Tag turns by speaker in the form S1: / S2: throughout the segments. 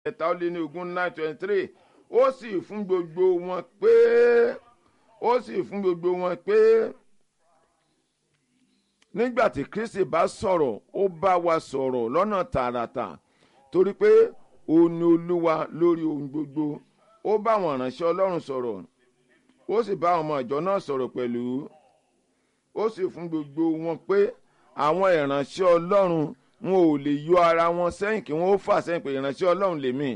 S1: ẹ̀ta ó lé ní ogún nine twenty three ó sì fún gbogbo wọn pé ó sì fún gbogbo wọn pé nígbà tí kristi bá sọ̀rọ̀ ó bá wa sọ̀rọ̀ lọ́nà tààràtà torí pé òun ni olúwa lórí ohun gbogbo ó bá àwọn ìránṣẹ́ ọlọ́run sọ̀rọ̀ ó sì bá ọmọ ìjọ náà sọ̀rọ̀ pẹ̀lú ó sì fún gbogbo wọn pé àwọn ìránṣẹ́ ọlọ́run wọn ò lè yọ ara wọn sẹ́yìn kí wọ́n ó fà sẹ́yìn pé ìránṣẹ́ ọlọ́run lèmi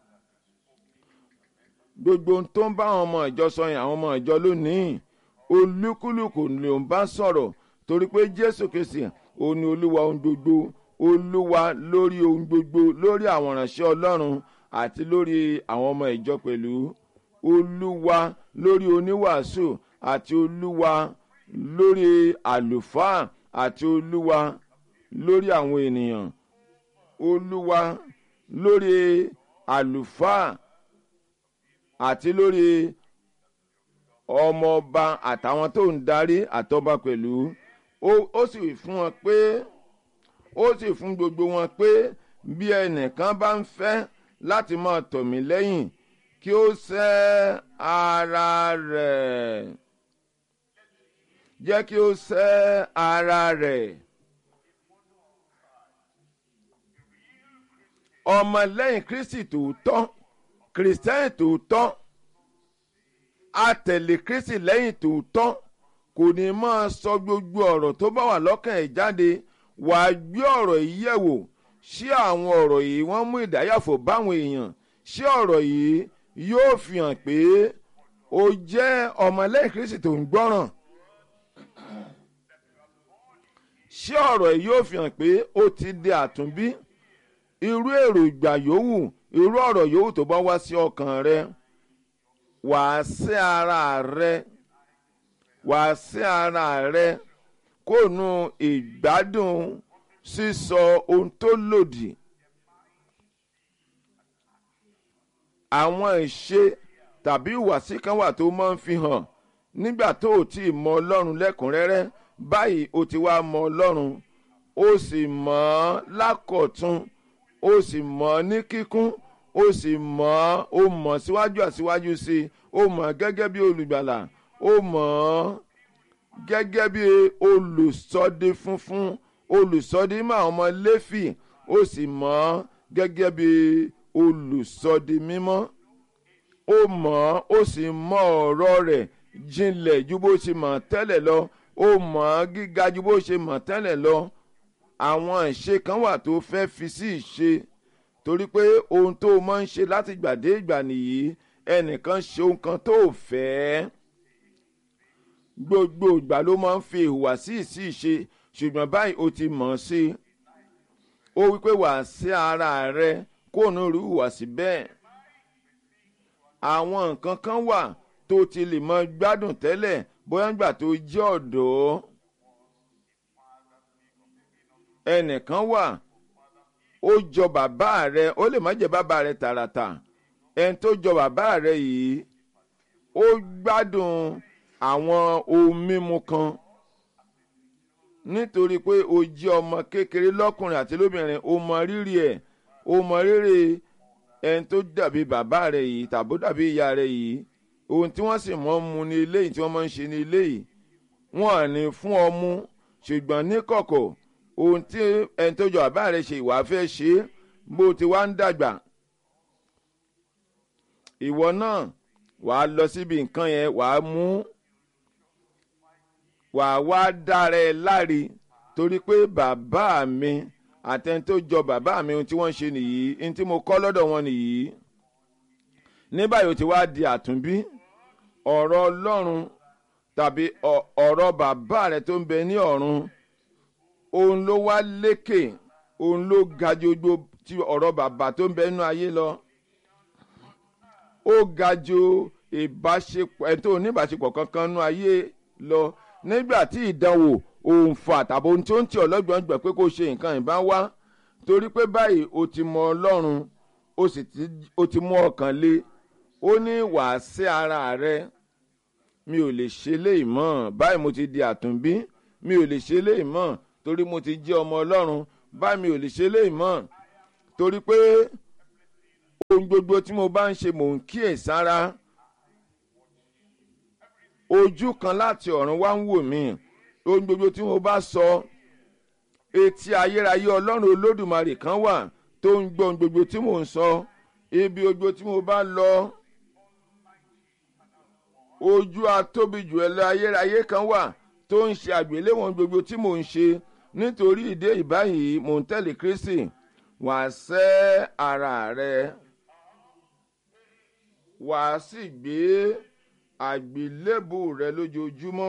S1: gbogbo ohun tó ń bá àwọn ọmọ ìjọ sọ yẹn àwọn ọmọ ìjọ lónìí olúkúlùkù ló ń bá sọ̀rọ̀ torí pé jésù kìsì òun ni olúwa ohun gbogbo olúwa lórí ohun gbogbo lórí àwọn ìránṣẹ́ ọlọ́run àti lórí àwọn ọmọ ìjọ pẹ̀lú olúwa lórí oníwàásù àti olúwa lórí àlùfáà àti olúwa lórí àwọn ènìyàn olúwa lórí àlùfáà àti lórí ọmọọba àtàwọn tó ń darí àtọba pẹ̀lú ó sì fún wọn pé ó sì fún gbogbo wọn pé bí ẹnìkan bá ń fẹ́ láti máa tọ̀ mí lẹ́yìn kí ó sẹ́ ara rẹ̀ jẹ́ kí ó sẹ́ ara rẹ̀. ọmọlẹ́yìn kristi tòótọ́ kìrìsìtẹ́nì tòótọ́ àtẹ̀lé kristi lẹ́yìn tòótọ́ kò ní máa sọ gbogbo ọ̀rọ̀ tó bá wà lọ́kàn ẹ̀ jáde wàá gbé ọ̀rọ̀ yìí yẹ̀ wò ṣé àwọn ọ̀rọ̀ yìí wọ́n mú ìdáyàfò báwọn èèyàn ṣé ọ̀rọ̀ yìí yóò fi hàn pé o jẹ́ ọmọlẹ́yìn kristi tó ń gbọ́ràn ṣé ọ̀rọ̀ yìí yóò fi hàn pé o ti di àtúnbí irú èròjà yòówù irú ọ̀rọ̀ yòówù tó bá wá sí ọkàn rẹ wàá sí ara rẹ wàá sí ara rẹ kó nu ìgbádùn sísọ ohun tó lòdì àwọn ìṣe tàbí ìwàsí kan wà tó máa ń fi hàn nígbà tó o ti mọ ọlọ́run lẹ́kùnrẹ́rẹ́ báyìí o ti wá mọ ọlọ́run o sì mọ̀ ọ́ lákọ̀tún o sì mọ̀ ọ́ ní kíkún o sì mọ̀ ọ́ o mọ̀ síwájú àsíwájú sí i o mọ̀ ọ́ gẹ́gẹ́ bí olùgbàlà o mọ̀ ọ́ gẹ́gẹ́ bí olùsọdẹ funfun olùsọdẹ mọ́ àwọn ọmọ lẹ́fì o sì mọ̀ ọ́ gẹ́gẹ́ bí olùsọdẹ mímọ́ o mọ̀ ọ́ o sì mọ̀ ọ̀rọ̀ rẹ̀ jinlẹ̀ ju bó ṣe mọ̀ tẹ́lẹ̀ lọ o mọ̀ ọ́ gíga ju bó ṣe mọ̀ tẹ́lẹ̀ lọ àwọn ìṣe kan wà tó fẹ́ fi sí ìṣe torí pé ohun tó o máa ń ṣe láti gbà dé ìgbà nìyí ẹnìkan ṣe ohun kan tó o fẹ́ gbogbo ìgbà ló máa ń fi ìhùwàsí sí ìṣe ṣùgbọ́n báyìí o ti mọ̀ ọ́ sí i ó wípé wàá sí ara rẹ kó o ní irú ìhùwàsí bẹ́ẹ̀ àwọn nǹkan kan wà tó ti lè mọ gbádùn tẹ́lẹ̀ bóyá nígbà tó jẹ́ ọ̀dọ́ ẹnìkan wà ó jọ bàbá rẹ ó lè má jẹ bàbá rẹ tààràtà ẹni tó jọ bàbá rẹ yìí ó gbádùn àwọn ohun mímu kan nítorí pé o jẹ́ ọmọ kékeré lọ́kùnrin àti lóbìnrin o mọ rírì ẹ̀ o mọ rírì ẹni tó dàbí bàbá rẹ yìí tàbó dàbí ìyá rẹ yìí ohun tí wọ́n sì mọ́ mu ní ilé yìí tí wọ́n máa ń ṣe ní ilé yìí wọ́n à ní fún ọ mú ṣùgbọ́n ní kọ̀kọ̀ ohun tí ẹni tó jọ bàbá rẹ ṣe ìwà fẹ́ ṣe é bó ti wá ń dàgbà ìwọ náà wàá lọ síbi nǹkan yẹn wàá mú wàá wá dára ẹ láre torí pé bàbá mi àtẹni tó jọ bàbá mi ohun tí wọ́n ń ṣe nìyí ohun tí mo kọ́ lọ́dọ̀ wọn nìyí ní báyìí ó ti wá di àtúnbí ọ̀rọ̀ ọlọ́run tàbí ọ̀rọ̀ bàbá rẹ tó ń bẹ ní ọ̀run òun ló wá lékè òun ló ga ju gbogbo ti ọ̀rọ̀ bàbá tó ń bẹ nínú ayé lọ ó ga ju ìbáṣepọ̀ ẹ̀ tó oníbàṣepọ̀ kankan nínú ayé lọ nígbà tí ìdánwò òǹfà tàbí ohun tí ó ń tì ọlọ́gbọ̀n gbà pé kó ṣe nǹkan ìbá wá torí pé báyìí o ti mọ ọlọ́run o sì ti mú ọkàn lé ó ní wàá sí ara rẹ mi ò lè ṣe léyìí mọ́ báyìí mo ti di àtúnbí mi ò lè ṣe léyìí mọ́ torí mo ti jẹ́ ọmọ ọlọ́run báyìí mi ò lè ṣe léyìí mọ́ torí pé ohun gbogbo tí mo bá ń ṣe mò ń kíyèsára ojú kan láti ọ̀run wá ń wò mí ohun gbogbo tí mo bá sọ etí ayérayé ọlọ́run olódùmarè kan wà tó ń gbọ́ ohun gbogbo tí mò ń sọ ibi gbogbo tí mo bá lọ ojú atóbijù ẹlẹ́ ayérayé kan wà tó ń ṣe àgbéléwọ̀n gbogbo tí mò ń ṣe nítorí ìdí ìbáyìí mò ń tẹ̀lé kristi wàá sẹ́ ara rẹ wàá sì gbé àgbélébù rẹ lójoojúmọ́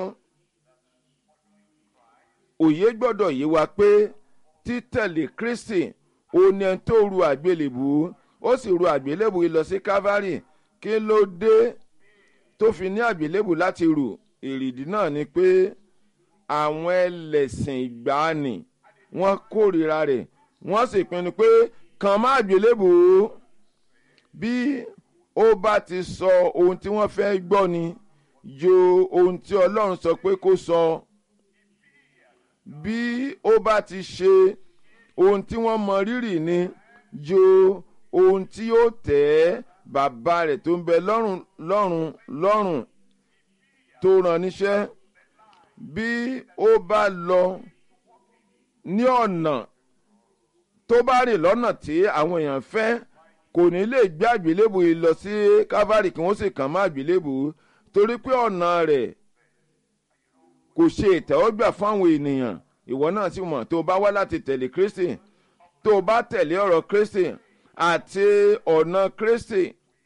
S1: òye gbọ́dọ̀ yé wa pé títẹ̀lé kristi òun ẹni tó ru àgbélébù ó sì ru àgbélébù lọ sí calvary kí ló dé tó fi ní àgbélébù láti rù èrìdí náà ni pé àwọn ẹlẹ́sìn ìgbàanì wọ́n kórìíra rẹ̀ wọ́n sì pinnu pé kàn má àgbélébù bí ó bá ti sọ ohun tí wọ́n fẹ́ gbọ́ ni jo ohun tí ọlọ́run sọ pé kó sọ bí ó bá ti ṣe ohun tí wọ́n mọ rírì ni jo ohun tí ó tẹ́ bàbá rẹ̀ tó ń bẹ lọ́rùn lọ́rùn lọ́rùn tó ràn níṣẹ́ bí ó bá lọ ní ọ̀nà tó bá rìn lọ́nà tí àwọn èèyàn fẹ́ kò ní lè gbé àgbélébù yìí lọ sí calvary kí wọ́n sì kàn má àgbélébù torí pé ọ̀nà rẹ̀ kò ṣe ìtẹ́wọ́gbà fáwọn ènìyàn ìwọ náà sì mọ̀ tó bá wá láti tẹ̀lé kristi tó bá tẹ̀lé ọ̀rọ̀ kristi àti ọ̀nà kristi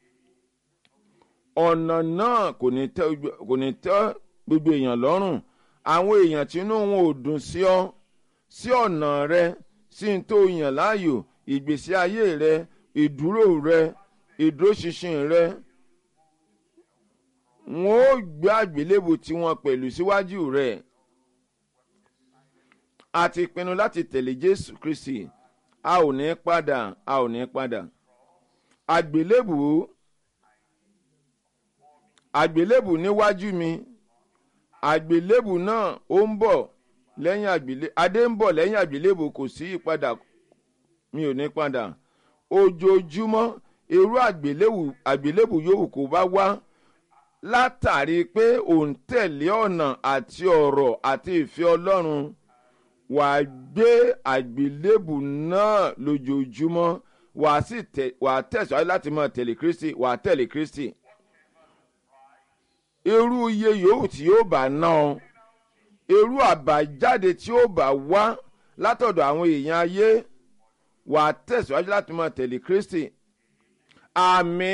S1: ọ̀nà náà kò ní tẹ́ gbogbo èèyàn lọ́rùn àwọn èèyàn tí inú wọn ò dùn sí ọ sí ọ̀nà rẹ sí n tó yàn láàyò ìgbésí ayé rẹ ìdúró rẹ ìdúróṣinṣin rẹ wọn ó gbé àgbélébù tí wọn pẹ̀lú síwájú rẹ a ti pinnu láti tẹ̀lé jésù kristi a ò ní padà a ò ní padà àgbélébù àgbélébù níwájú mi àgbélébù náà ó ń bọ̀ lẹ́yìn àgbélébù adé ń bọ̀ lẹ́yìn àgbélébù kò sí ìpadà mi ò ní padà ojoojúmọ́ irú àgbélébù àgbélébù yòówù kó bá wá látàrí pé òun tẹ̀lé ọ̀nà àti ọ̀rọ̀ àti ìfẹ́ ọlọ́run wàá gbé àgbélébù náà lójoojúmọ́ wàá sì tẹ̀ wàá tẹ̀síwájú láti máa tẹ̀lé kristi wàá tẹ̀lé kristi irú iye yòówù tí yóò bá ná ọ irú àbájáde tí ó bá wá látọ̀dọ̀ àwọn èèyàn ayé wà á tẹ̀síwájú láti máa tẹ̀lé kristi àmì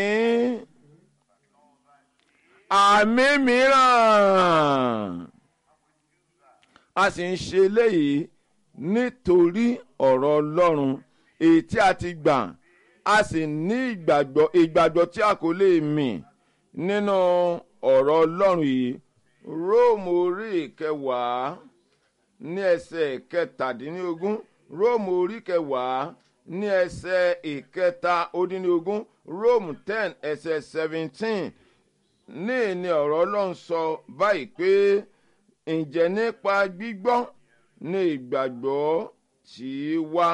S1: àmì mìíràn a sì ń ṣe eléyìí nítorí ọ̀rọ̀ ọlọ́run èyí tí a ti gbà a sì ní ìgbàgbọ́ ìgbàgbọ́ tí a kò lè mì nínú ọ̀rọ̀ ọlọ́run yìí róòmù orí ìkẹwàá ní ẹsẹ̀ kẹtàdínlógún róòmù orí kẹwàá ní ẹsẹ̀ ìkẹta ódínlógún róòmù ten ẹsẹ̀ seventeen ní ìní ọ̀rọ̀ ọlọ́run sọ báyìí pé ǹjẹ́ nípa gbígbọ́ ní ìgbàgbọ́ tí wá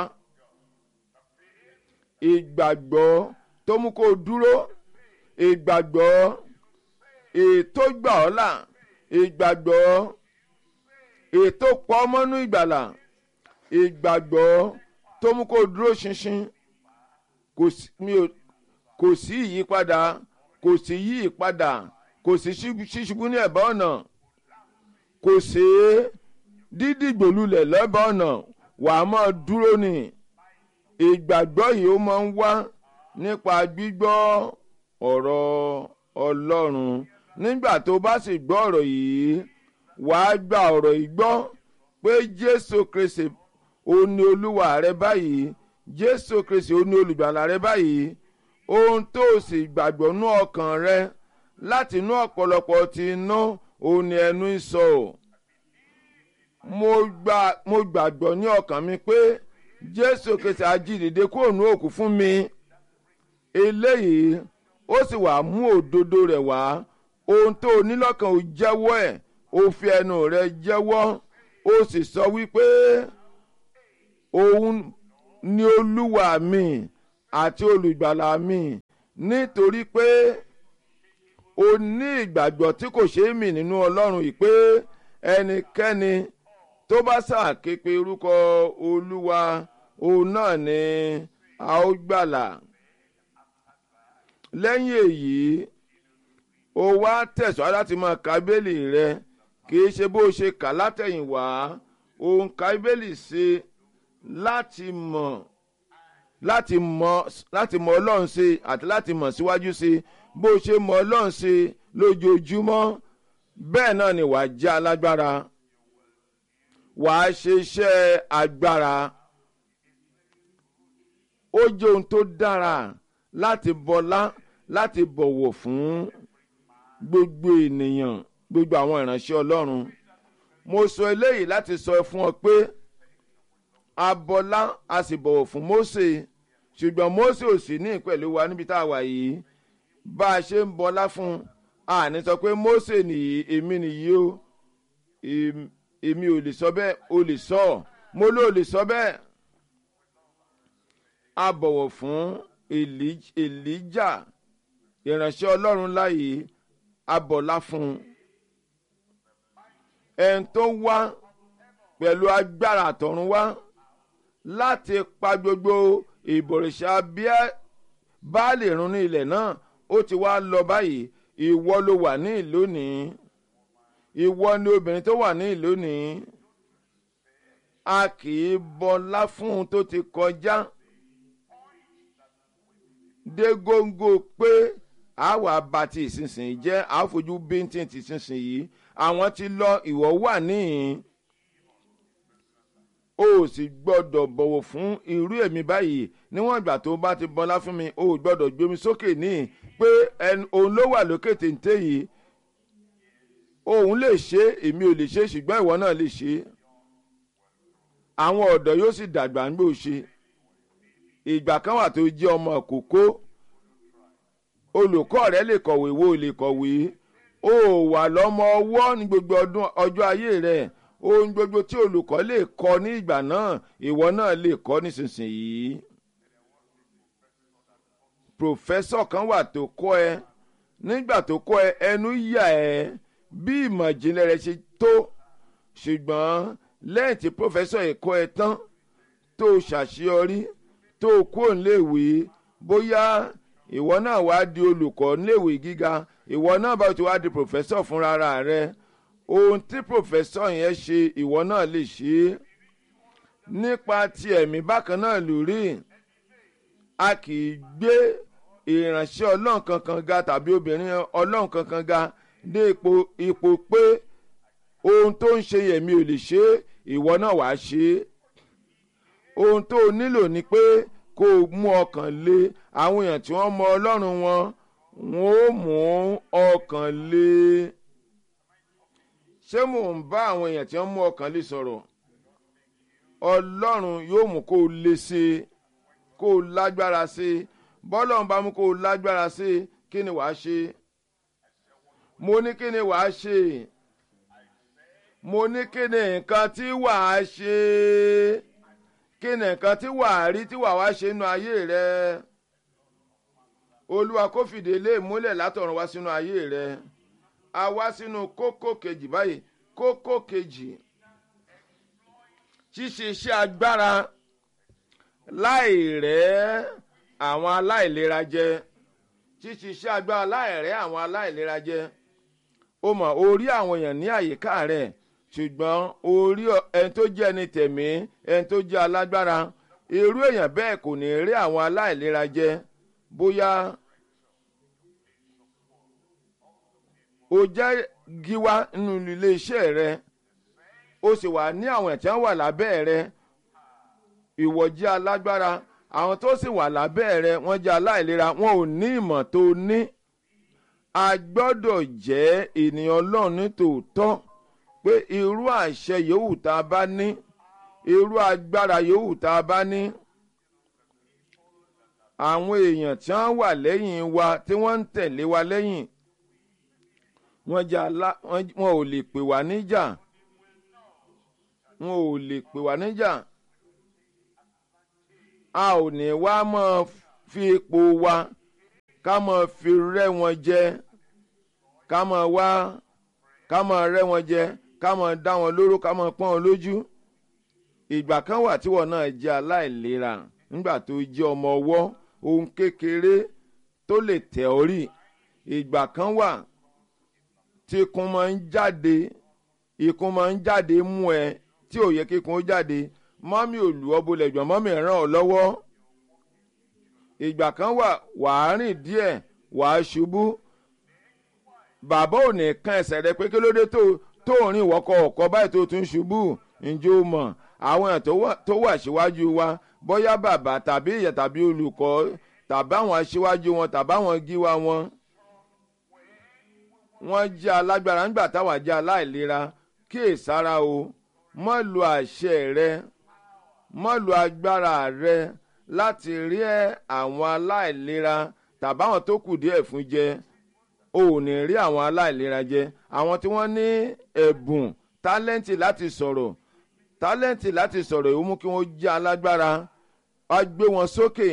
S1: ìgbàgbọ́ tó mú kó dúró ìgbàgbọ́ ètò gbà ọ́ là ìgbàgbọ́ ètò pọ̀ mọ́nú ìgbàlà ìgbàgbọ́ tó mú kó dúró ṣinṣin kò sí ìyípadà kò sí yí ìpadà kò sí ṣíṣubú ní ẹ̀bá ọ̀nà kò sí dídìgbòlulẹ̀ lẹ́bàá ọ̀nà wà á máa dúró ní ìgbàgbọ́ yìí ó máa ń wá nípa gbígbọ́ ọ̀rọ̀ ọlọ́run nígbà tó bá sì gbọ́ ọ̀rọ̀ yìí wàá gba ọ̀rọ̀ yìí gbọ́ pé jésù kristi ó ní olúwa rẹ báyìí jésù kristi ó ní olùgbàlà rẹ báyìí ohun tó sì gbàgbọ́ nú ọkàn rẹ láti inú ọ̀pọ̀lọpọ̀ ti inú òun ni ẹnu ń sọ ọ́ mo gbàgbọ́ ní ọkàn mi pé jésù kristi ajídìde kúrò ní òkú fún mi eléyìí ó sì wàá mú òdodo rẹ̀ wá ohun tó o ní lọ́kàn ò jẹ́wọ́ ẹ̀ ó fi ẹnu rẹ̀ jẹ́wọ́ ó sì sọ wípé òun ni olúwa mi àti olùgbàlà mi nítorí pé o ní ìgbàgbọ́ tí kò ṣeé mì nínú ọlọ́run yìí pé ẹnikẹ́ni tó bá ṣàképe orúkọ olúwa òun náà ni a ó gbàlà lẹ́yìn èyí o wá tẹ̀síwájú láti máa ka bíbélì rẹ kì í ṣe bó o ṣe kà látẹ̀yìnwá o ń ka bíbélì ṣe láti mọ̀ láti mọ̀ láti mọ̀ ọlọ́run ṣe àti láti mọ̀ síwájú ṣe bó o ṣe mọ̀ ọlọ́run ṣe lójoojúmọ́ bẹ́ẹ̀ náà ni wàá jẹ́ alágbára wàá ṣe iṣẹ́ agbára ó jẹ́ ohun tó dára láti bọlá láti bọ̀wọ̀ fún gbogbo ènìyàn gbogbo àwọn ìránṣẹ́ ọlọ́run mo sọ eléyìí láti sọ fún ọ pé a bọlá a sì bọ̀wọ̀ fún Mósè ṣùgbọ́n Mósè ò sí ní pẹ̀lú wa níbi tá a wà yìí bá a ṣe ń bọlá fún a ní sọ pé Mósè nìyí èmi nìyí o èmi ò lè sọ bẹ́ẹ̀ o lè sọ mo ló lè sọ bẹ́ẹ̀ a bọ̀wọ̀ fún Èlíjà ìránṣẹ́ ọlọ́run láàyè a bọ̀lá fún un ẹni tó wá pẹ̀lú agbára àtọ̀run wá láti pa gbogbo ìbọ̀rìṣà báàlì run ní ilẹ̀ náà ó ti wá lọ báyìí ìwọ ló wà ní ìlú ní ìwọ ni obìnrin tó wà ní ìlú ní a kì í bọlá fún un tó ti kọjá dé góńgó pé àwa bá ti ìsinsìnyí jẹ́ àfojú bíntín ti ìsinsìnyí àwọn ti lọ ìwọ wà níhìn o ò sì gbọ́dọ̀ bọ̀wọ̀ fún irú èmi báyìí níwọ̀n ìgbà tó bá ti bọlá fún mi o ò gbọ́dọ̀ gbé mi sókè níhìn pé òun ló wà lókè téńté yìí òun lè ṣe èmi ò lè ṣe ṣùgbọ́n ìwọ náà lè ṣe àwọn ọ̀dọ́ yóò sì dàgbà ń gbò ṣe ìgbà kan wà tó jẹ́ ọmọ kókó olùkọ́ rẹ lè kọ̀wé wo lè kọ̀wé o wà lọ́mọ ọwọ́ ní gbogbo ọdún ọjọ́ ayé rẹ ohun gbogbo tí olùkọ́ lè kọ́ ní ìgbà náà ìwọ náà lè kọ́ nísinsìnyí. pòfẹ́sọ̀ kan wà tó kọ́ ẹ nígbà tó kọ́ ẹ ẹnu yà ẹ bí ìmọ̀ ìjìnlẹ̀ rẹ ṣe tó ṣùgbọ́n lẹ́yìn tí pòfẹ́sọ̀ yìí kọ́ ẹ tán tó ṣàṣeyọrí tó kúrò níléèwé bóyá ìwọ náà wá di olùkọ́ níléèwé gíga ìwọ náà bá ti wá di pòfẹ́sọ̀ fúnra rẹ ohun tí pòfẹ́sọ̀ yẹn ṣe ìwọ náà lè ṣe é nípa ti ẹ̀mí bákan náà lórí a kì í gbé ìránṣẹ́ ọlọ́run kankan ga tàbí obìnrin ọlọ́run kankan ga dé ipò ipò pé ohun tó ń ṣe yẹ̀mí ò lè ṣe é ìwọ náà wàá ṣe é ohun tó o nílò ni pé kó o mú ọkàn lé àwọn èèyàn tí wọ́n mọ ọlọ́run wọn wọn ó mú ọkàn lé ṣé mò ń bá àwọn èèyàn tí wọ́n mú ọkàn lé sọ̀rọ̀ ọlọ́run yóò mú kó o lé sí i kó o lágbára sí i bọ́lọ́run bá mú kó o lágbára sí i kí ni wàá ṣe mo ní kí ni wàá ṣe mo ní kí ni nǹkan tí wàá ṣe kí ni nǹkan tí wàá rí tí wàá wá ṣe nínú ayé rẹ olúwa kó fìdí ilé ìmúlẹ̀ látọ̀run wá sínú ayé rẹ a wá sínú kókó kejì báyìí kókó kejì ṣíṣe iṣẹ́ agbára láì rẹ́ àwọn aláìlera jẹ ṣíṣe iṣẹ́ agbára láì rẹ́ àwọn aláìlera jẹ ó mọ̀ orí àwọn èèyàn ní àyíká rẹ̀ ṣùgbọ́n orí ẹni tó jẹ́ ẹni tẹ̀mí ẹni tó jẹ́ alágbára irú èèyàn bẹ́ẹ̀ kò ní rí àwọn aláìlera jẹ bóyá o jẹ́ gíwá nínú ilé iṣẹ́ rẹ o sì wà ní àwọn ẹ̀tí wà lábẹ́ rẹ ìwọ jẹ́ alágbára àwọn tó sì wà lábẹ́ rẹ wọ́n jẹ́ aláìlera wọn ò ní ìmọ̀ tó ní a gbọ́dọ̀ jẹ́ ènìyàn ọlọ́run ní tòótọ́ pé irú àṣẹ yòówù tá a bá ní irú agbára yòówù tá a bá ní àwọn èèyàn tí wọ́n wà lẹ́yìn wa tí wọ́n ń tẹ̀lé wa lẹ́yìn wọ́n jẹ́ alá wọn ò lè pè wá níjà wọn ò lè pè wá níjà a ò ní wá mọ́ fi ipò wa ká máa fi rẹ́ wọn jẹ ká máa wá ká máa rẹ́ wọn jẹ ká máa dá wọn lóró ká máa pọ́n wọn lójú ìgbà kan wà tí wọn náà jẹ́ aláìlera nígbà tó jẹ́ ọmọ ọwọ́ ohun kékeré tó lè tẹ̀ ọ́ rì ìgbà kan wà tí ikùn máa ń jáde ikùn máa ń jáde mú ẹ tí ò yẹ kíkùn ó jáde mọ́mí ò lù ọ́ bolẹ̀ jọ mọ́mí ràn ọ́ lọ́wọ́ ìgbà kan wà wàá rìn díẹ̀ wàá ṣubú bàbá ò ní kan ẹsẹ̀ rẹ pé kí ló dé tó tó rìn wọ́kọ̀ ọ̀kọ́ báyìí tó tún ṣubú ǹjẹ́ o mọ̀ àwọn èèyàn tó wà síwájú wa bóyá bàbá tàbí ìyá tàbí olùkọ́ tàbí àwọn aṣíwájú wọn tàbí àwọn gíwá wọn wọ́n jẹ́ alágbára nígbà táwa jẹ́ aláìlera kíyèsára o mọ́ lu àṣẹ rẹ mọ́ lu agbára rẹ láti rí àwọn aláìlera tàbí àwọn tó kù díẹ̀ fún jẹ o ò ní rí àwọn aláìlera jẹ àwọn tí wọ́n ní ẹ̀bùn tálẹ́ǹtì láti sọ̀rọ̀ tálẹ́ǹtì láti sọ̀rọ̀ ìwọ́n mú kí wọ́n jẹ́ alágbára wá gbé wọn sókè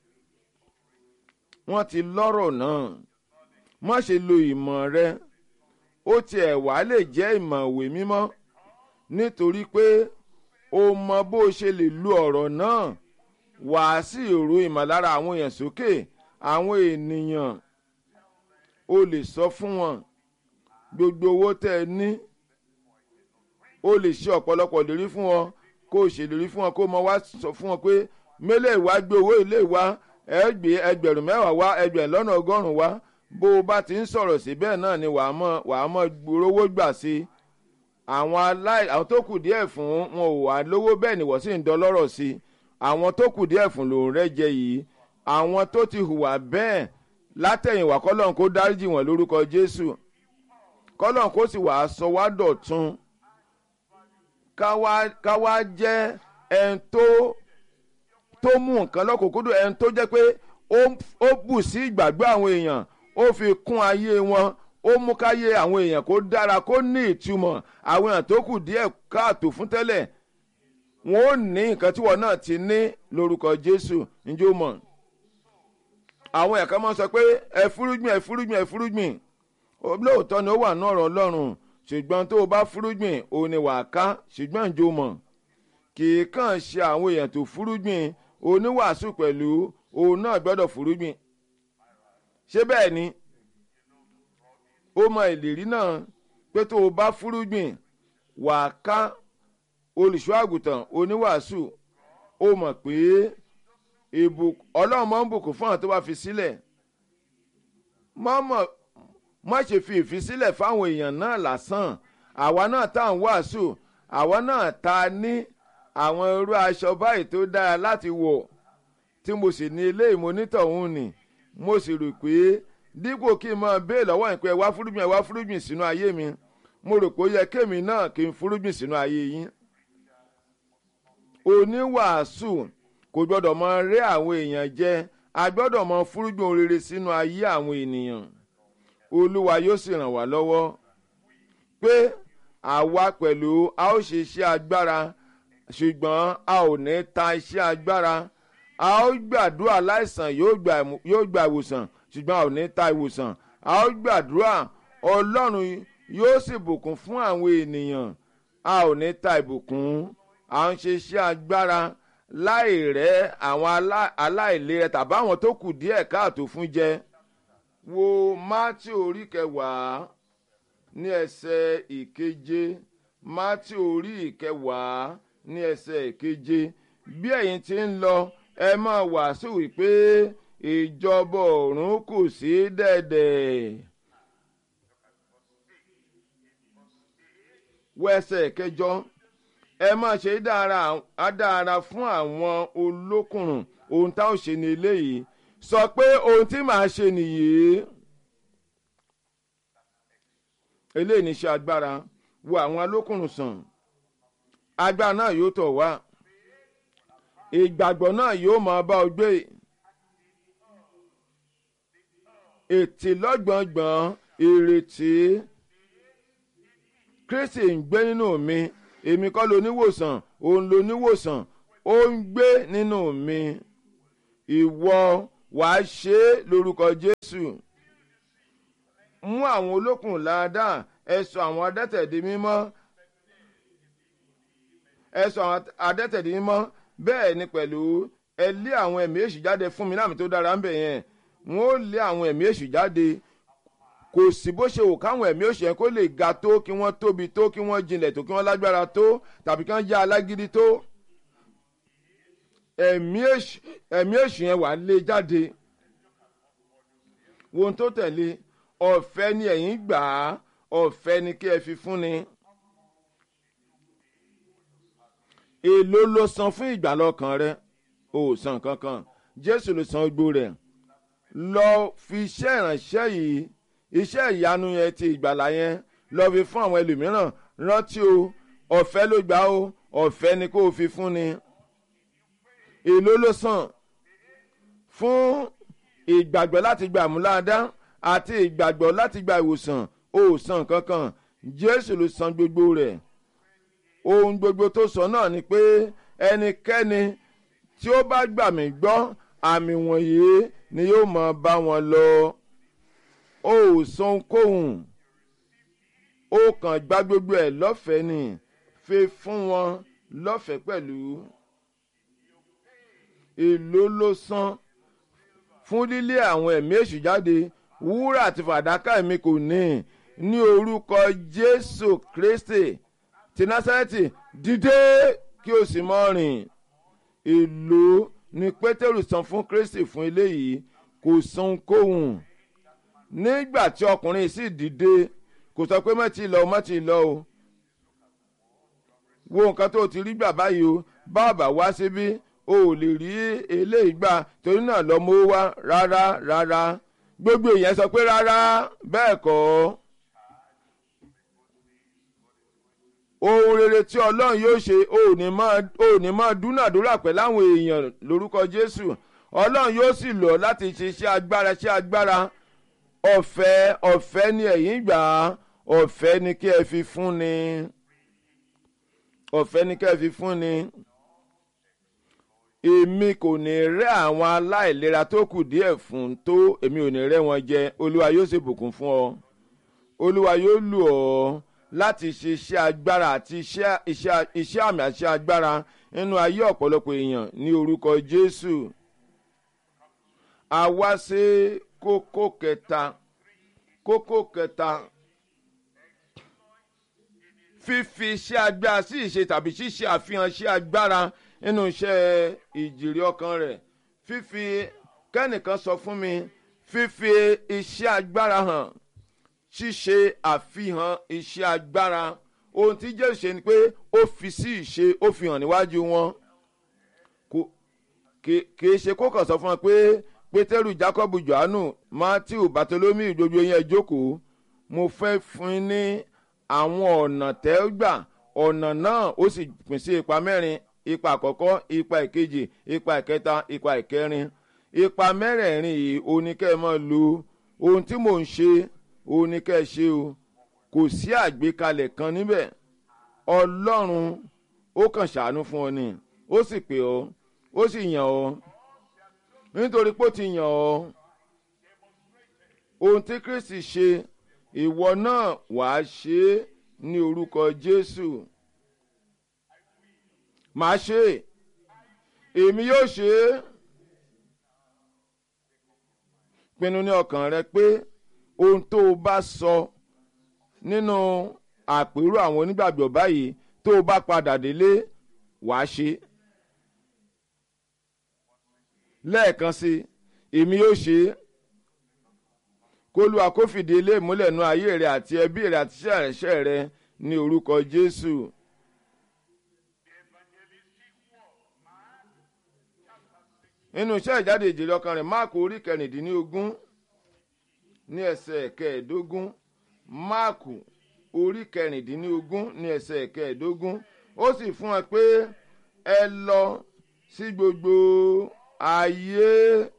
S1: wọ́n ti lọ́rọ̀ náà má ṣe lo ìmọ̀ rẹ ó tiẹ̀ wá lè jẹ́ ìmọ̀ ìwé mímọ́ nítorí pé o mọ bó o ṣe lè lu ọ̀rọ̀ náà wàá sí ìró ìmọ̀lára àwọn èèyàn sókè àwọn ènìyàn o lè sọ fún wọn gbogbo owó tẹ́ ẹ ní o lè ṣe ọ̀pọ̀lọpọ̀ lérí fún wọn kó o ṣèlérí fún wọn kó o mọ wá sọ fún wọn pé mélèé wá gbé owó ilé wa ẹ gbé ẹgbẹ̀rún mẹ́wàá wá ẹgbẹ̀rún lọ́nà ọgọ́rùn-ún wá bó o bá ti ń sọ̀rọ̀ sí bẹ́ẹ̀ náà ni wàá mọ̀ wàá mọ̀ gbòòrówó gbà sí i àwọn aláì àwọn tó kù díẹ̀ fún wọn ò wá lówó bẹ́ẹ̀ ni wọ́n sì ń dọlọ́rọ̀ sí i àwọn tó kù díẹ̀ fún lòún rẹ́ jẹ yìí àwọn tó ti hùwà bẹ́ẹ̀ látẹ̀yìnwá kọ́lọ́n kó dáríjì wọ́n lórúkọ jésù kọ́lọ́n kó sì wàá sọ wá dọ̀tun ká wá jẹ́ ẹni tó tó mú nǹkan lọ́kùnkúndùn ẹni tó jẹ́ pé ó bù sí ìgbàgbọ́ àwọn èèyàn ó fi kún ayé wọn ó mú káyé àwọn èèyàn kó dára kó ní ìtumọ̀ àwọn èèyàn tó kù díẹ̀ káàtó fún tẹ́lẹ̀ wọn ò ní nǹkan tí wọn náà ti ní lórúkọ jésù njó mọ̀ àwọn ẹ̀ka máa ń sọ pé ẹ fúrúgbìn ẹ fúrúgbìn ẹ fúrúgbìn lóòótọ́ ni ó wà náà ọ̀rọ̀ ọlọ́run ṣùgbọ́n tó o bá fúrúgbìn òun ni wàá ká ṣùgbọ́n njó mọ̀ kì í kàn ṣe àwọn èèyàn tó fúrúgbìn oníwàásù pẹ̀lú òun náà gbọ́dọ̀ fúrúgbìn ṣé bẹ́ẹ̀ ni ó mọ ìlérí náà pé tó o bá fúrúgbìn wàá ká olùṣọ́ àgùntàn oníwàásù ó mọ̀ pé ọlọ́run máa ń bùkún fún àwọn tó bá fi sílẹ̀ má ṣe fi ìfisílẹ̀ fáwọn èèyàn náà lásán àwa náà tá à ń wàásù àwa náà ta ní àwọn irú aṣọ báyìí tó dára láti wọ̀ tí mo sì ní ilé ìmọ̀nítọ̀hún ni mo sì rò pé dípò kí n máa béè lọ́wọ́ ìpẹ́ wá fúrúgbìn ẹ̀ wá fúrúgbìn sínú ayé mi mo rò pé ó yẹ kémi náà kí n fúrúgbìn sínú ayé yín. oníwàásù kò gbọ́dọ̀ mọ rẹ́ àwọn èèyàn jẹ a gbọ́dọ̀ mọ fúrúgbìn rere sínú ayé àwọn ènìyàn olúwa yóò sì ràn wá lọ́wọ́ pé àwa pẹ̀lú a ó ṣe iṣẹ́ agbára ṣùgbọ́n a ò ní ta iṣẹ́ agbára a ó gbàdúrà láìsàn yóò gba ìwòsàn ṣùgbọ́n a ò ní ta ìwòsàn a ó gbàdúrà ọlọ́run yóò sì bùkún fún àwọn ènìyàn a ò ní ta ìbùkún à ń ṣe iṣẹ́ agbára láì rẹ́ àwọn aláìlera tàbí àwọn tó kù díẹ̀ káàtó fún jẹ wo mátí orí kẹwàá ní ẹsẹ̀ ìkeje mátí orí ìkẹwàá ní ẹsẹ̀ ìkeje bí ẹ̀yin ti ń lọ ẹ máa wàásù wípé ìjọba ọ̀run kù sí dẹ̀dẹ̀. wẹ́sẹ̀ kẹjọ ẹ máa ṣe dára fún àwọn olókùnrùn ohun tá ò ṣe ní eléyìí sọ pé ohun tí màá ṣe nìyí. eléyìí ní ṣe agbára wo àwọn olókùnrùn sàn agbára náà yóò tọ̀ wá ìgbàgbọ́ náà yóò máa bá ọ gbé ètè lọ́gbọ̀ngbọ̀n ìrètí kristi ń gbé nínú mi èmi kọ́ lo níwòsàn òun lo níwòsàn ó ń gbé nínú mi ìwọ wàá ṣe é lórúkọ jésù mú àwọn olókùn láadáa ẹ sọ àwọn adẹ́tẹ̀ di mímọ́ ẹ sọ àwọn adẹ́tẹ̀ di mímọ́ bẹ́ẹ̀ ni pẹ̀lú ẹ lé àwọn ẹ̀mí èṣù jáde fún mi láàmì tó dára ń bẹ̀ yẹn wọ́n ó lé àwọn ẹ̀mí èṣù jáde kò sí bó ṣe wò káwọn ẹ̀mí òṣèlú kó lè ga tó kí wọ́n tóbi tó kí wọ́n jinlẹ̀ tó kí wọ́n lágbára tó tàbí kí wọ́n já alágídí tó ẹ̀mí èṣù yẹn wà lé jáde ohun tó tẹ̀lé ọ̀fẹ́ ni ẹ̀yin gbà á ọ̀fẹ́ ni kí ẹ fi fúnni èló ló san fún ìgbàlọ́kàn rẹ ò san kankan jésù ló san gbó rẹ̀ lọ fi iṣẹ́ ìránṣẹ́ yìí iṣẹ́ ìyanu yẹn ti ìgbàlà yẹn lọ fi fún àwọn ẹlòmíràn rántí o ọ̀fẹ́ ló gbà o ọ̀fẹ́ ni kó o fi fún ni èló ló san fún ìgbàgbọ́ láti gba àmúláadá àti ìgbàgbọ́ láti gba ìwòsàn o san kankan jésù ló san gbogbo rẹ̀ ohun gbogbo tó sọ náà ni pé ẹnikẹ́ni tí ó bá gbà mí gbọ́ àmì wọ̀nyí ni yóò máa bá wọn lọ o ò san kóhùn ó kàn gba gbogbo ẹ̀ lọ́fẹ̀ẹ́ ni fi fún wọn lọ́fẹ̀ẹ́ pẹ̀lú èló ló san fún lílé àwọn ẹ̀mí èṣù jáde wúrà àti fàdákà mi kò ní ní orúkọ jésù kristi ti násárẹ́tì dìde kí o sì mọ́ rìn èló ni pétérù san fún kristi fún eléyìí kò san kóhùn nígbà tí ọkùnrin sì dìde kò sọ pé mọ́tì lọ mọ́tì lọ o wo nǹkan tó ti rí gbà báyìí o báàbà wá síbí o ò lè rí eléyìí gbà torí náà lọ mọ́ wá rárá rárá gbogbo èèyàn sọ pé rárá bẹ́ẹ̀ kọ́ ohun rere tí ọlọ́run yóò ṣe o ò ní máa dúnàdúrà pẹ̀lú àwọn èèyàn lórúkọ jésù ọlọ́run yóò sì lọ láti ṣe iṣẹ́ agbára iṣẹ́ agbára ọ̀fẹ́ ọ̀fẹ́ ni ẹ̀yin gbà á ọ̀fẹ́ ni kí ẹ fi fún ni ọ̀fẹ́ ni kí ẹ fi fún ni èmi kò ní rẹ́ àwọn aláìlera tó kù díẹ̀ fún tó èmi ò ní rẹ́ wọn jẹ olúwa yóò sì bùkún fún ọ olúwa yóò lù ọ́ láti ṣe iṣẹ́ agbára àti iṣẹ́ àmì àti iṣẹ́ agbára nínú ayé ọ̀pọ̀lọpọ̀ èèyàn ní orúkọ jésù a wá sí kókó kẹta kókó kẹta fífi iṣẹ́ agbára sí ìṣe tàbí ṣíṣe àfihàn iṣẹ́ agbára nínú iṣẹ́ ìjìrì ọkàn rẹ̀ fífi kẹ́nìkan sọ fún mi fífi iṣẹ́ agbára hàn ṣíṣe àfihàn iṣẹ́ agbára ohun tí jésù ṣe ni pé ó fi sí ìṣe ó fi hàn níwájú wọn kì í ṣe kó kàn sọ fún wọn pé pétérù jacobu johannu matthew bartholomew gbogbo yẹn jókòó mo fẹ́ fún yín ní àwọn ọ̀nà tẹ́gbà ọ̀nà náà ó sì pín sí ipa mẹ́rin ipa àkọ́kọ́ ipa ìkejì ipa ìkẹta ipa ìkẹrin ipa mẹ́rẹ̀ẹ̀rin yìí oníkẹ́ ẹ máa lo ohun tí mò ń ṣe oníkẹ́ ẹ ṣe o kò sí àgbékalẹ̀ kan níbẹ̀ ọlọ́run ó kàn ṣàánú fún ọ ni ó sì pè ọ́ ó sì yàn ọ́ nítorí pé ó ti yàn ọ́ ohun tí kristi ṣe ìwọ náà wàá ṣe é ní orúkọ jésù màá ṣe é èmi yóò ṣe é pinnu ní ọkàn rẹ pé ohun tó o bá sọ nínú àpérò àwọn onígbàgbọ́ báyìí tó o bá padà délé wàá ṣe é lẹ́ẹ̀kan sí èmi yóò ṣe é kólúwa kó fìdí ilé ìmúlẹ̀ nu ayé rẹ àti ẹbí rẹ àti iṣẹ́ ìránṣẹ́ rẹ ní orúkọ jésù. nínú iṣẹ́ ìjáde ìjèrè ọkàn rẹ̀ máàkù orí kẹrìndínlógún ní ẹsẹ̀ kẹẹ̀ẹ́dógún máàkù orí kẹrìndínlógún ní ẹsẹ̀ kẹẹ̀ẹ́dógún ó sì fún ẹ pé ẹ lọ sí gbogbo ayé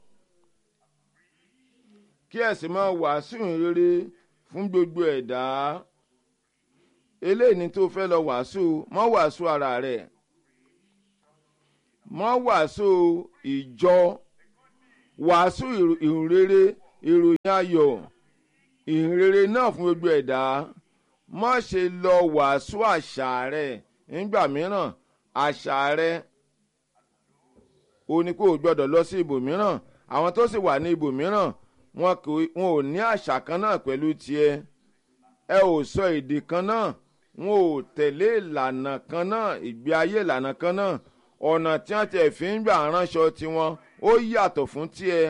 S1: kí ẹ̀sìn máa wàásù rere fún gbogbo ẹ̀dá eléyìí ni tó fẹ́ lọ wàásù mọ́ wàásù ara rẹ̀ mọ́ wàásù ìjọ wàásù ìhìnrere ìròyìn ayọ̀ ìhìnrere náà fún gbogbo ẹ̀dá má ṣe lọ wàásù àṣà rẹ nígbà mìíràn àṣà rẹ o ní kó o gbọ́dọ̀ lọ sí ibòmíràn àwọn tó sì wà ní ibòmíràn wọn ò ní àṣà kan náà pẹ̀lú tiẹ̀ ẹ ò sọ èdè kan náà wọn ò tẹ̀lé ìlànà kan náà ìgbé ayé ìlànà kan náà ọ̀nà tí wọ́n ti fi ń gbà ránṣọ tiwọn ó yàtọ̀ fún tiẹ̀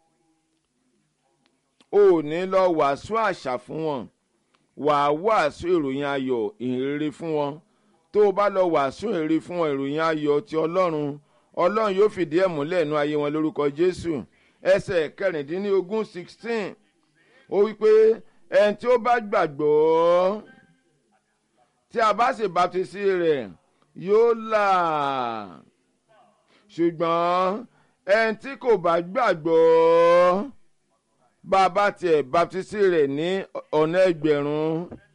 S1: o ò ní lọ wàásù àṣà fún wọn wàá wàásù ìròyìn ayọ̀ ìhìnrere fún wọn tó o bá lọ wàásù ìhìnrere fún wọn ìròyìn ayọ̀ ti ọlọ́run ọlọ́run yóò fìdí ẹ̀ múlẹ̀ nú ayé wọn lórúkọ jésù ẹsẹ̀ kẹrìndínlógún sixteen ó wí pé ẹni tí ó bá gbàgbọ́ tí a bá sì baptisi rẹ̀ yóò là ṣùgbọ́n ẹni tí kò bá gbàgbọ́ bá a bá tiẹ̀ baptisi rẹ̀ ní ọ̀nà ẹgbẹ̀rún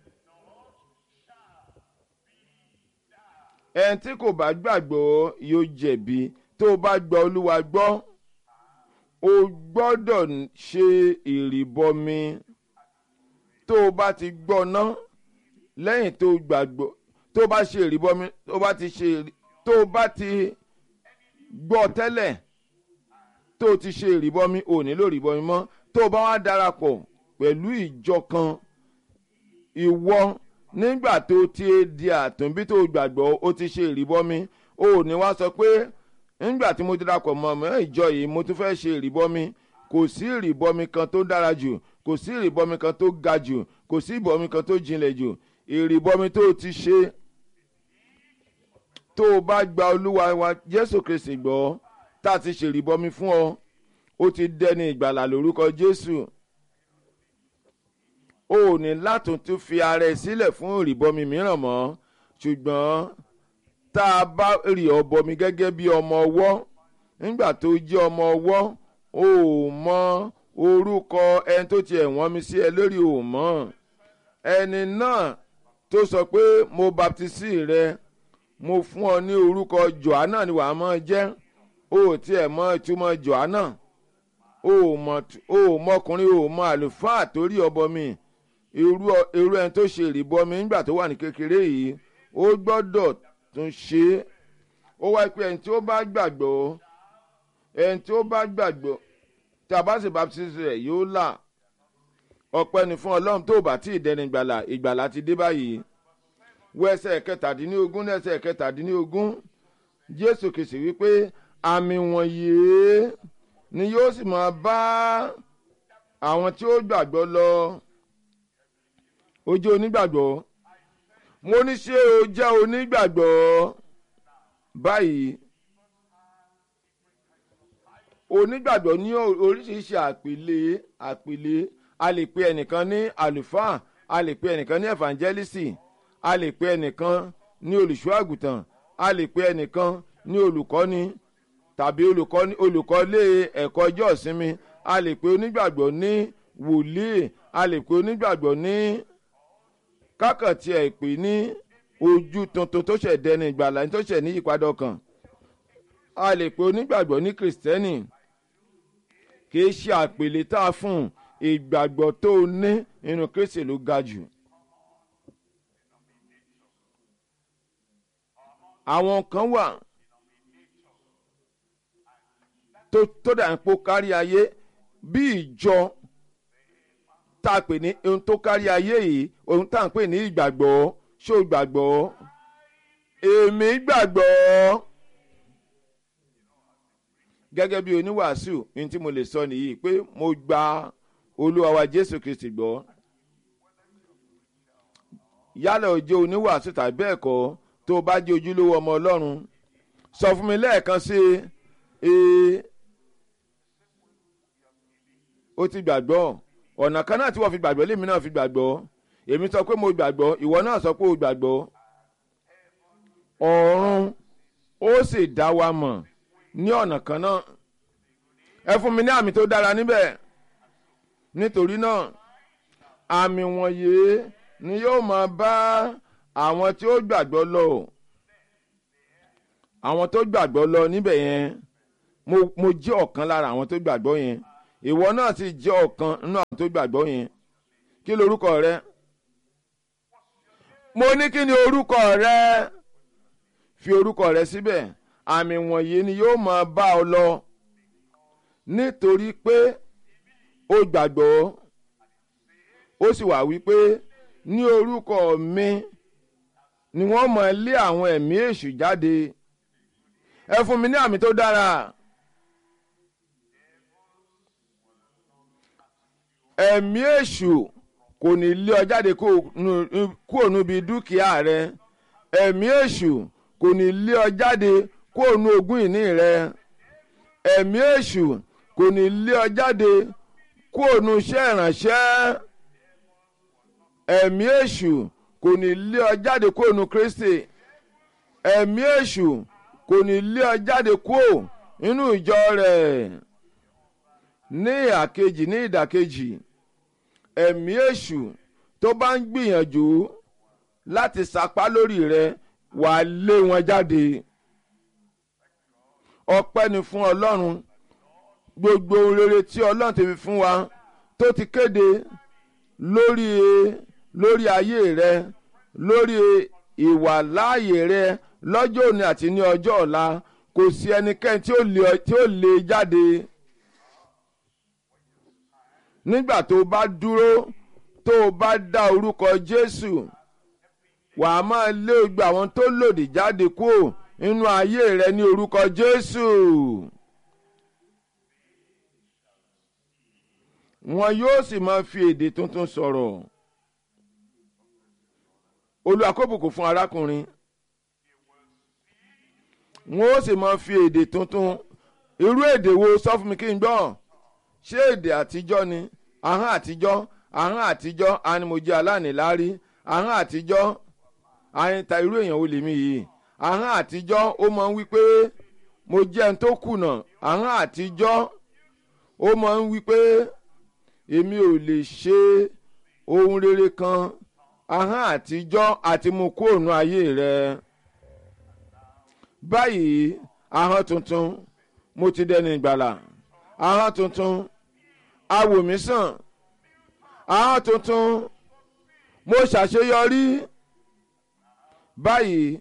S1: ẹni tí kò bá gbàgbọ́ yóò jẹ̀bi tó o bá gba olúwa gbọ́ o gbọ́dọ̀ ṣe ìrìbọmi tó o bá ti gbọ́ ná lẹ́yìn tó o gbàgbọ́ tó o bá ṣe ìrìbọmi tó o bá ti ṣe tó o bá ti gbọ́ tẹ́lẹ̀ tó o ti ṣe ìrìbọmi ò nílò ìrìbọmi mọ́ tó o bá wá darapọ̀ pẹ̀lú ìjọ kan ìwọ nígbà tó o ti di àtúnbí tó o gbàgbọ́ o ti ṣe ìrìbọmi o ò ní wá sọ pé nígbà tí mo darapọ̀ mọ́ ọmọ ìjọ yìí mo tún fẹ́ ṣe ìrìbọmi kò sí ìrìbọmi kan tó dára jù kò sí ìrìbọmi kan tó ga jù kò sí ìbọmi kan tó jinlẹ̀ jù ìrìbọmi tó o ti ṣe tó o bá gba olúwa wa jésù kristi gbọ́ tá a ti ṣe ìrìbọmi fún ọ ó ti dẹni ìgbàlà lórúkọ jésù o ò ní látún tún fi ara ẹ sílẹ̀ fún ìrìbọmi mìíràn mọ́ ṣùgbọ́n tá a bá rí ọ bọmi gẹ́gẹ́ bí ọmọ ọwọ́ nígbà tó jẹ́ ọmọ ọwọ́ o ò mọ orúkọ ẹni tó tiẹ̀ wọ́n mi sí ẹ lórí o mọ́ ẹni náà tó sọ pé mo baptisi rẹ mo fún ọ ní orúkọ johanna ni wàá mọ jẹ́ o ò tiẹ̀ mọ ìtumọ̀ johanna o ò mọkùnrin o ò mọ àlùfáà torí ọbọ mi irú irú ẹni tó ṣe ìrìbọmi nígbà tó wà ní kékeré yìí ó gbọ́dọ̀ tún ṣe é ó wáyé pé ẹni tí ó bá gbàgbọ́ ẹni tí ó bá gbàgbọ́ tí a bá sì baptisi rẹ̀ yóò là ọpẹ́ ni fún ọlọ́run tó bá tí ì dẹni ìgbàlà ìgbàlà ti dé báyìí wọ ẹsẹ̀ kẹtàdínlógún ní ẹsẹ̀ kẹtàdínlógún jésù kìsì wípé àmì wọ̀nyí ni yóò sì máa bá àwọn tí ó gbàgbọ́ lọ ojú onígbàgbọ́ mo ní ṣé o jẹ́ onígbàgbọ́ báyìí onígbàgbọ́ ní oríṣiríṣi àpèlé àpèlé a lè pe ẹnìkan ní àlùfáà a lè pe ẹnìkan ní evangelist a lè pe ẹnìkan ní olùṣọ́ àgùntàn a lè pe ẹnìkan ní olùkọ́ni tàbí olùkọ́lé ẹ̀kọ́ ọjọ́ ìsinmi a lè pe onígbàgbọ́ ní wòlíì a lè pe onígbàgbọ́ ní kákàntì ẹ̀ pè ní ojú tuntun tó ṣẹ̀ dẹni ìgbàlá tó ṣẹ̀ ní ìpadà ọkàn a lè pe onígbàgbọ́ ní kìrìsìtẹ́nì kìí ṣe àpèlé tá a fún ìgbàgbọ́ tó o ní nínú kristi ló ga jù. àwọn kan wà tó tó dà ń po kárí ayé bí ìjọ tá a pè ní ohun tó kárí ayé yìí ohun tá à ń pè ní ìgbàgbọ́ ṣó gbàgbọ́ èmi gbàgbọ́ gẹ́gẹ́ bí oníwàásù ní tí mo lè sọ nìyí pé mo gba olúwa wa jésù kristi gbọ́ yálà ó jẹ́ oníwàásù tàbí bẹ́ẹ̀ kọ́ tó o bá jẹ́ ojúlówó ọmọ ọlọ́run sọ fún mi lẹ́ẹ̀kan sí i ó ti gbàgbọ́ ọ̀nà kan náà tí wọ́n fi gbàgbọ́ lèmi náà fi gbàgbọ́ èmi sọ pé mo gbàgbọ́ ìwọ náà sọ pé o gbàgbọ́ ọ̀run ó sì dá wa mọ̀ ní ọ̀nà kan náà ẹ fún mi ní àmì tó dára níbẹ̀ nítorí náà àmì wọ̀nyí ni yóò máa bá àwọn tí ó gbàgbọ́ lọ àwọn tó gbàgbọ́ lọ níbẹ̀ yẹn mo mo jẹ́ ọ̀kan lára àwọn tó gbàgbọ́ yẹn ìwọ náà sì jẹ́ ọ̀kan nínú àwọn tó gbàgbọ́ yẹn kí lorúkọ rẹ mo ní kí ni orúkọ rẹ fi orúkọ rẹ síbẹ̀ àmì wọ̀nyí ni yóò máa bá ọ lọ nítorí pé ó gbàgbọ́ ó sì wà wípé ní orúkọ mi ni wọ́n máa lé àwọn ẹ̀mí èṣù jáde ẹ fún mi ní àmì tó dára. ẹ̀mí èṣù kò ní lé ọ jáde kúrò níbi dúkìá rẹ ẹ̀mí èṣù kò ní lé ọ jáde kúrò ní ogún ìní rẹ ẹ̀mí èṣù kò ní lé ọ jáde kúrò ní iṣẹ́ ìrànṣẹ́ ẹ̀mí èṣù kò ní lé ọ jáde kúrò ní Kristi ẹ̀mí èṣù kò ní lé ọ jáde kúrò nínú ìjọ rẹ̀ ní ìhàkejì ní ìdàkejì ẹ̀mí èṣù tó bá ń gbìyànjú láti sapá lórí rẹ wà á lé wọn jáde ọpẹ́ ni fún ọlọ́run gbogbo ohun rere tí ọlọ́run ti fi fún wa tó ti kéde lórí lórí ayé rẹ lórí ìwàláàyè rẹ lọ́jọ́ òní àti ní ọjọ́ ọ̀la kò sí ẹnikẹ́ni tí ó lè jáde nígbà tó bá dúró tó o bá dá orúkọ Jésù wà á máa lé gbogbo àwọn tó lòdì jáde kúrò nínú ayé rẹ ní orúkọ Jésù. wọn yóò sì máa fi èdè tuntun sọ̀rọ̀ Olúwa kó bùkún fún arákùnrin wọn ó sì máa fi èdè tuntun irú èdè wo sọ fún mi kí n gbọ́ ṣé èdè àtijọ́ ni ahọ́n àtijọ́ ahọ́n àtijọ́ animojẹ́ aláàníláárí ahọ́n àtijọ́ àyìntà irú èèyàn wo lèmi yìí ahọ́n àtijọ́ ó máa ń wí pé mo jẹ́ ẹni tó kùnà ahọ́n àtijọ́ ó máa ń wí pé èmi ò lè ṣe ohun rere kan ahọ́n àtijọ́ àti mo kó òun ayé rẹ báyìí ahọ́n tuntun mo ti dẹni ìgbàlà ahọ́n tuntun awòmísàn ahọ́n tuntun mo ṣàṣeyọrí báyìí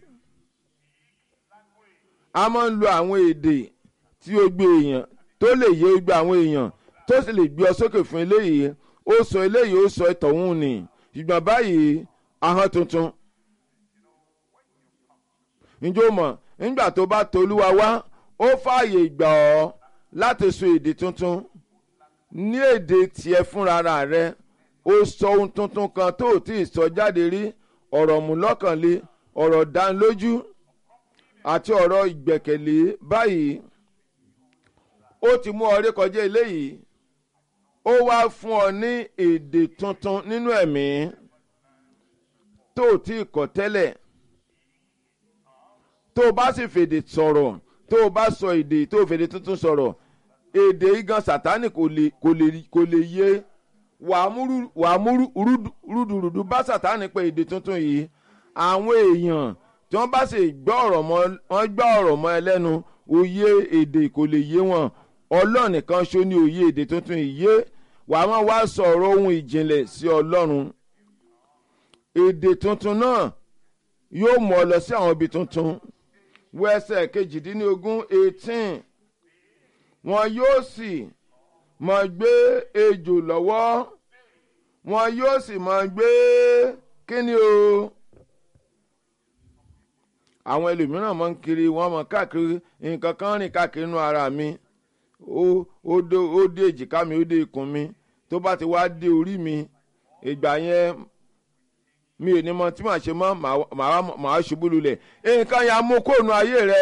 S1: a máa ń lo àwọn èdè tí ó gbé èèyàn tó lè yé gbé àwọn èèyàn tó sì lè gbé ọ sókè fún eléyìí ó sọ eléyìí ó sọ ìtọ̀hún ni ṣùgbọ́n báyìí ahọ́n tuntun ǹjọ́ mọ̀ nígbà tó bá tolúwa wá ó fààyè gbà ọ́ láti sọ èdè tuntun ní èdè tiẹ̀ fúnra rẹ ó sọ ohun tuntun kan tó ò tí ì sọ jáde rí ọ̀rọ̀ múlọ́kànlé ọ̀rọ̀ dánilójú àti ọ̀rọ̀ ìgbẹ̀kẹ̀lé báyìí ó ti mú ọ rékọjá eléyìí ó wá fún ọ ní èdè tuntun nínú ẹ̀mí tó ò tí ì kọ́ tẹ́lẹ̀ tó o bá sì fèdè sọ̀rọ̀ tó o bá sọ èdè tó o fèdè tuntun sọ̀rọ̀ èdè igan sátánì kò lè kò lè kò lè yé wàá mú rúdurùdu bá sátánì pé èdè tuntun yìí àwọn èèyàn tí wọ́n bá sì gbọ́ ọ̀rọ̀ mọ́ wọ́n gbọ́ ọ̀rọ̀ mọ́ ẹ lẹ́nu òye èdè kò lè yé wọn ọlọ́run nìkan ṣó ní òye èdè tuntun yìí yé wàá máa wá sọ̀rọ̀ ohun ìjìnlẹ̀ sí ọlọ́run èdè tuntun náà yóò mú ọ lọ sí àwọn ibi tuntun wọ ẹsẹ̀ kejìdínlógún eighteen wọn yóò sì máa gbé ejò lọ́wọ́ wọn yóò sì máa gbé kíni o àwọn ẹlòmíràn máa ń kiri wọn máa káàkiri nǹkan kan rìn káàkiri inú ara mi ó dé èjìká mi ó dé ikùn mi tó bá ti wá dé orí mi ìgbà yẹn mi ò ní mọ tí màá ṣe mọ màá ṣubú lulẹ̀ nǹkan yẹn mú kóònù ayé rẹ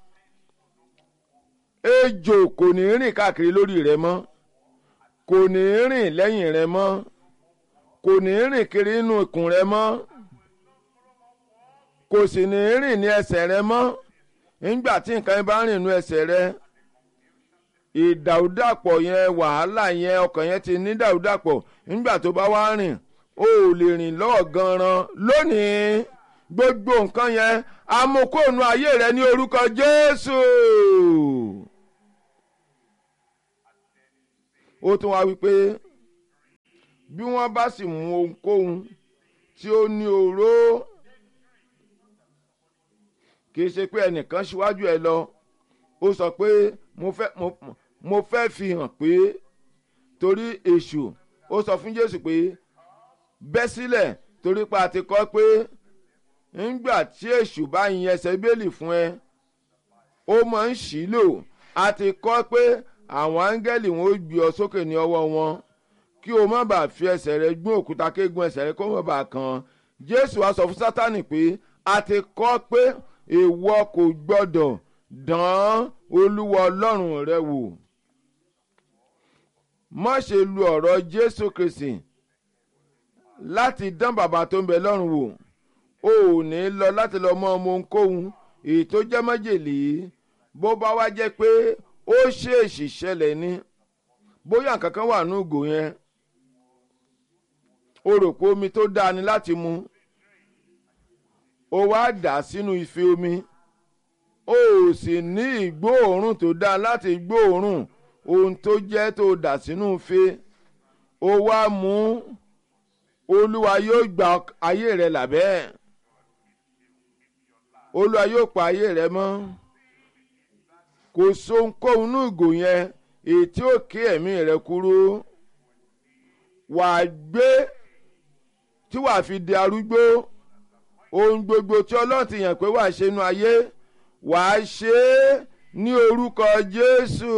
S1: ejò kò ní rìn káàkiri lórí rẹ mọ́ kò ní rìn lẹ́yìn rẹ mọ́ kò ní rìn kiri inú ikùn rẹ mọ́ kò sì ní rìn ní ẹsẹ̀ rẹ mọ́ nígbà tí nǹkan yẹn bá rìn nínú ẹsẹ̀ rẹ ìdàrúdàpọ̀ yẹn wàhálà yẹn ọkàn yẹn ti ní dàrúdàpọ̀ nígbà tó bá wá rìn o ò lè rìn lọ́ọ̀ gan-an lónìí gbogbo nǹkan yẹn amukóònù ayé rẹ ní orúkọ Jésù ó tún wá wípé bí wọ́n bá sì mú ohunkóhun tí ó ní oró kì í ṣe pé ẹnìkan ṣíwájú ẹ lọ ó sọ pé mo fẹ́ mo, mo fẹ́ fi hàn pé torí èṣù ó sọ fún jésù pé bẹ́ sílẹ̀ torí pa àti kọ́ pé ńgbà tí èṣù bá yin ẹsẹ̀ bíbélì fún ẹ ó máa ń ṣì lò a ti kọ́ pé àwọn áńgẹ́lì wọn ó gbé ọ sókè ní ọwọ́ wọn kí o má bàa fi ẹsẹ̀ rẹ gún òkúta kéegun ẹsẹ̀ rẹ kó má bàa kàn jésù á sọ fún sátánì pé a ti kọ́ pé èèwọ kò gbọ́dọ̀ dán olúwa ọlọ́run rẹ wò má ṣe lu ọ̀rọ̀ jésù kristi láti dán bàbá tó ń bẹ lọ́run wò o ò ní lọ láti lọ mọ ọmọ ohunkóhun èyí tó jẹ́ májèlé bó bá wá jẹ́ pé ó ṣèèṣì ṣẹlẹ̀ ní bóyá nǹkan kan wà ní ìgò yẹn o rò pé omi tó dáa ni láti mu o wá dà sínú ife omi o ò sì ní ìgbóòórùn tó dáa láti gbóòórùn ohun tó jẹ́ tó dà sínú ife o wá mú olúwa yóò gba ayé rẹ làbẹ́ olúwa yóò pa ayé rẹ mọ́ kò sóhunkóhun ní ìgò yẹn èyí tí ó ké ẹ̀mí rẹ kúrú wàá gbé tí wàá fi di arúgbó ohun gbogbo tí ọlọ́run ti yàn pé wàá ṣe inú ayé wàá ṣe é ní orúkọ jésù.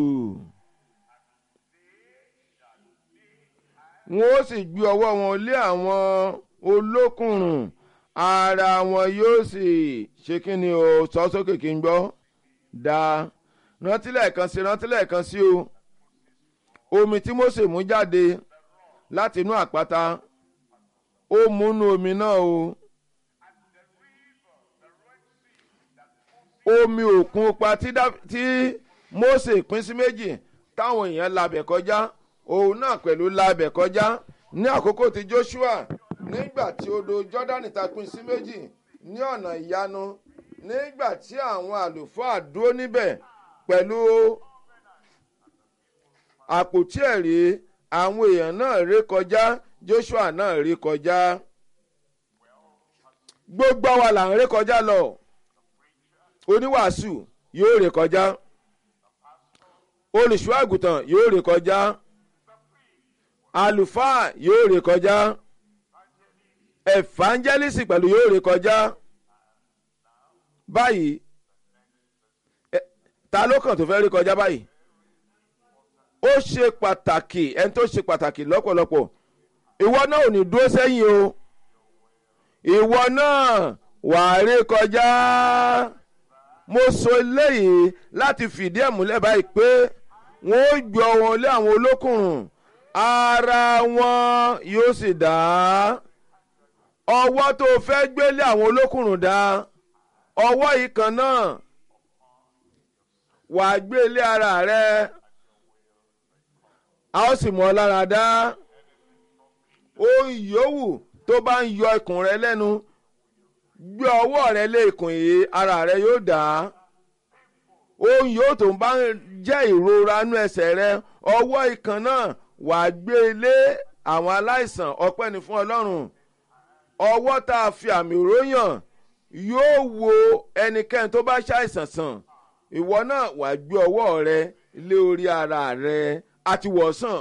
S1: wọn ó sì gbé ọwọ́ wọn lé àwọn olókùnrùn ara wọn yóò sì ṣe kí ni o sọ sókè kí n gbọ́ dáa rántí lẹ́ẹ̀kan sí rántí lẹ́ẹ̀kan sí o omi tí Mósè mú jáde láti inú àpáta ó múnú omi náà o omi òkun pa tí Mósè pín sí méjì táwọn èèyàn labẹ̀ kọjá òun náà pẹ̀lú labẹ̀ kọjá ní àkókò tí Joshua nígbà tí odò Jọ́dánì ta pín sí méjì ní ọ̀nà ìyanu nígbà tí àwọn àlùfáà dúró níbẹ̀ pẹ̀lú àpótí ẹ̀rí àwọn èèyàn náà ré kọjá Joshua náà ré kọjá gbogbo wa là ń ré kọjá lọ oníwàásù yóò ré kọjá olùṣọ́ àgùntàn yóò ré kọjá àlùfáà yóò ré kọjá evangelist pẹ̀lú yóò ré kọjá báyìí ta ló kàn tó fẹ́ rí kọjá báyìí ó ṣe pàtàkì ẹni tó ṣe pàtàkì lọ́pọ̀lọpọ̀ ìwọ náà ò ní dúró sẹ́yìn o ìwọ náà wà á rí kọjá mo sọ eléyìí láti fìdí ẹ̀ múlẹ̀ báyìí pé wọ́n ó gbé wọn lé àwọn olókùnrùn ara wọn yóò sì dá ọwọ́ tó fẹ́ gbé lé àwọn olókùnrùn dá ọwọ́ yìí kan náà wàá gbé lé ara rẹ a ó sì mọ ọ lára dá ohun yòówù tó bá ń yọ ikùn rẹ lẹ́nu gbé ọwọ́ rẹ lé ikùn yìí ara rẹ yóò dá ohun yòówù tó bá ń jẹ́ ìrora nú ẹsẹ̀ rẹ ọwọ́ ìkan náà wàá gbé lé àwọn aláìsàn ọpẹ́ ni fún ọlọ́run ọwọ́ tá a fi àmì òróyàn yóò wo ẹnikẹ́ni tó bá ṣàìsàn sàn ìwọ náà wàá gbé ọwọ́ rẹ lé orí ara rẹ àti wọ̀sàn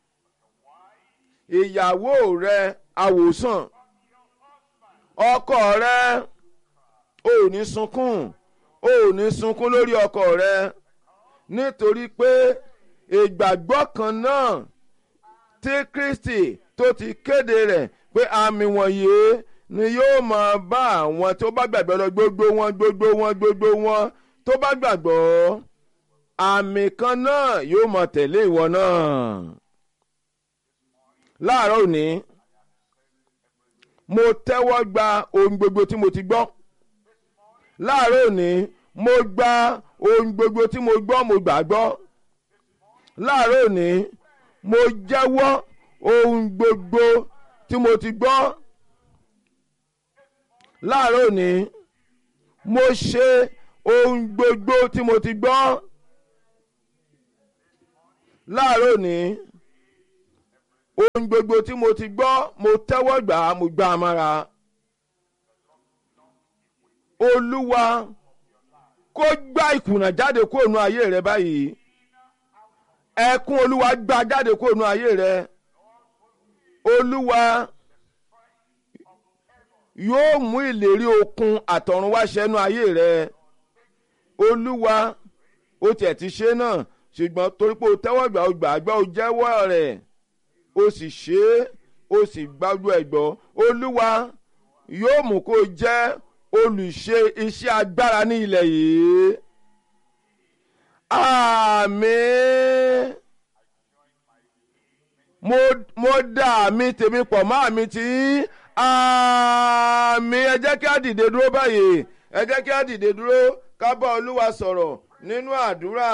S1: ìyàwó rẹ àwòsàn ọkọ rẹ ò ní sunkún ò ní sunkún lórí ọkọ rẹ nítorí pé ìgbàgbọ́ kan náà tí Kristi tó ti kéde rẹ̀ pé àmì wọ̀nyí ni yóò máa bá àwọn tó bá gbàgbọ́ lọ gbogbo wọn gbogbo wọn gbogbo wọn tó bá gbàgbọ́ àmì kan náà yóò máa tẹ̀lé ìwọ náà. láàárọ̀ òní mo tẹ́wọ́ gba ohun gbogbo tí mo ti gbọ́. láàárọ̀ òní mo gba ohun gbogbo tí mo gbọ́ mo gbàgbọ́. láàárọ̀ òní mo jẹ́wọ́ ohun gbogbo tí mo ti gbọ́ láàárọ̀ òní mo ṣe ohun gbogbo tí mo ti gbọ́ láàárọ̀ ní ohun gbogbo tí mo ti gbọ́ mo tẹ́wọ́ gbà á mo gbà á mára olúwa kó gbá ìkùnà jáde kúrò nù ayé rẹ báyìí ẹkún olúwa gbá jáde kúrò nù ayé rẹ olúwa yóò mú ìlérí okun àtọ̀run wá ṣẹ́nu ayé rẹ olúwa ó tiẹ̀ ti ṣe náà ṣùgbọ́n torí pé o tẹ́wọ́ gbà o gbà gbọ́ o jẹ́wọ́ rẹ̀ o sì ṣe é o sì gbájú ẹ̀ gbọ́ olúwa yóò mú kó o jẹ́ olùṣe iṣẹ́ agbára ní ilẹ̀ yìí àmín mo mo dá àmì tèmi pọ̀ mọ́ àmì tí àmín ẹ jẹ́ kí á dìde dúró báyìí ẹ jẹ́ kí á dìde dúró ká bá olúwa sọ̀rọ̀ nínú àdúrà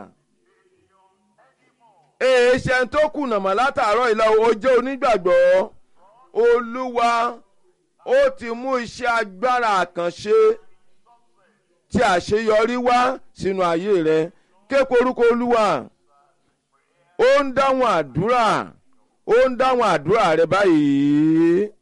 S1: èèṣẹ́ tó kùnà mọ́ látàárọ̀ ìlà ó jẹ́ onígbàgbọ́ olúwa ó ti mú iṣẹ́ agbára àkànṣe tí àṣeyọrí wá sínú ayé rẹ képe orúkọ olúwa ó ń dáhùn àdúrà ó ń dáhùn àdúrà rẹ báyìí